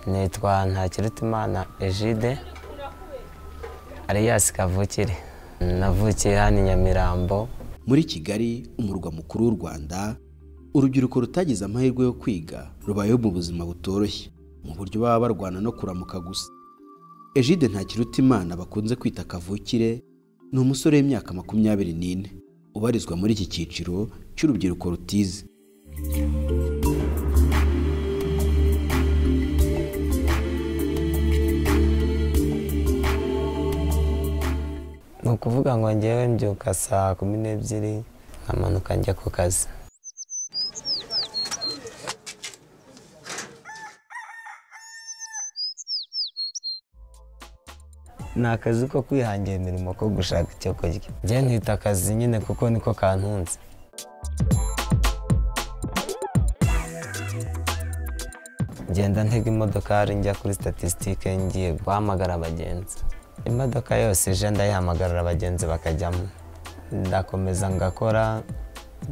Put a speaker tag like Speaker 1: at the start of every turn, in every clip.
Speaker 1: nitwa ntakirutimana ejide ariyasi kavukire navukiye hano i nyamirambo
Speaker 2: muri kigali umurwa mukuru w'u rwanda urubyiruko rutagize amahirwe yo kwiga rubayeho mu buzima butoroshye mu buryo baba barwana no kuramuka gusa ejide ntakirutimana bakunze kwita kavukire ni umusore w'imyaka makumyabiri n'ine ubarizwa muri iki cyiciro cy'urubyiruko rutize
Speaker 1: ni ukuvuga ngo ngewe mbyuka saa kumi n'ebyiri nkamanuka njya ku kazi ni akazi ko kwihangira imirimo ko gushaka icyo kurya njye nkita akazi nyine kuko niko kantunze ngenda ntega imodokari njya kuri statisitike ngiye guhamagara abagenzi imodoka yose ije ndayihamagarira abagenzi bakajyamo ndakomeza ngakora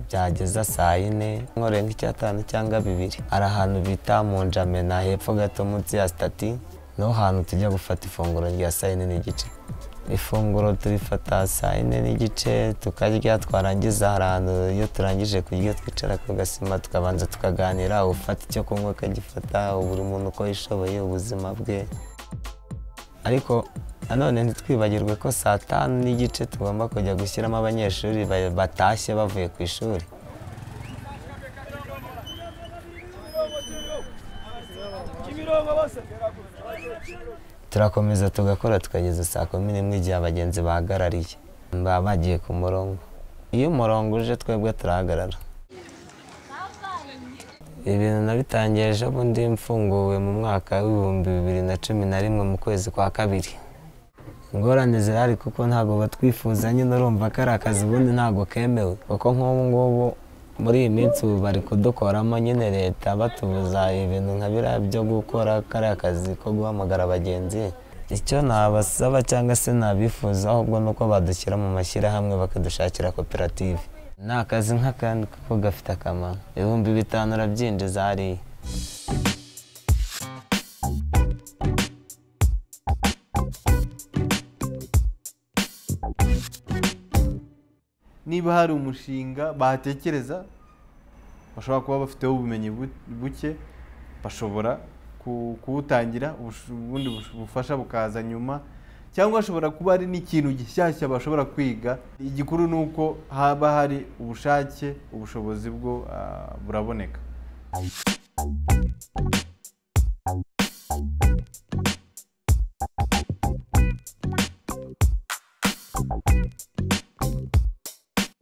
Speaker 1: byageza saa yine nkore nk'icyatanu cyangwa bibiri hari ahantu bita mu njamena hepfo gato munsi ya sitati niho hantu tujya gufata ifunguro rya saa yine n'igice ifunguro turifata saa yine n'igice tukarya twarangiza hari ahantu iyo turangije kurya twicara ku gasima tukabanza tukaganira ufata icyo kunywa akagifata buri muntu uko yishoboye ubuzima bwe ariko nanone ntitwibagirwe ko saa tanu n'igice tugomba kujya gushyiramo abanyeshuri ba- batashye bavuye ku ishuri turakomeza tugakora tukageza saa kumi n'imwe igihe abagenzi bahagarariye baba bagiye ku murongo iyo umurongo uje twebwe turahagarara ibintu nabitangiye ejo bundi mfunguwe mu mwaka w'ibihumbi bibiri na cumi na rimwe mu kwezi kwa kabiri ingorane zirahari kuko ntabwo batwifuza nyine urumva ko ari akazi ubundi ntabwo kemewe kuko nk'ubu ngubu muri iyi minsi ubu bari kudukoramo nyine leta batubuza ibintu nka biriya byo gukora kariya kazi ko guhamagara abagenzi icyo nabasaba cyangwa se nabifuza ahubwo ni uko badushyira mu mashyirahamwe bakadushakira koperative ni akazi nk'akandi kuko gafite akamaro ibihumbi bitanu urabyinjiza hariya
Speaker 3: niba hari umushinga batekereza bashobora kuba bafiteho ubumenyi bu- buke bashobora ku- kuwutangira ubush- ubundi bush- bufasha bukaza nyuma cyangwa hashobora kuba hari n'ikintu gishyashya bashobora kwiga igikuru ni uko haba hari ubushake ubushobozi bwo ah, buraboneka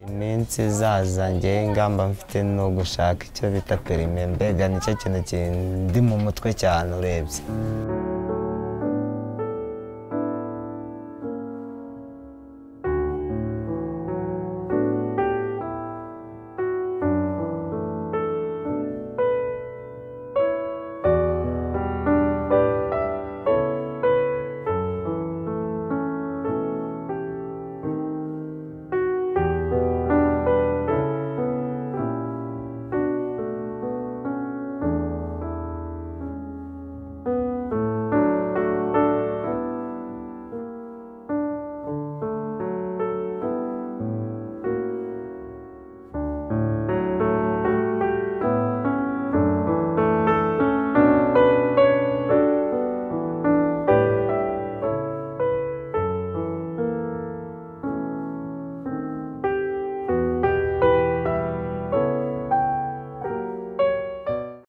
Speaker 1: iminsi izaza ngewe ingamba mfite ni ugushaka icyo bita perime mbega nicyo kintu kindi mu mutwe cyane urebye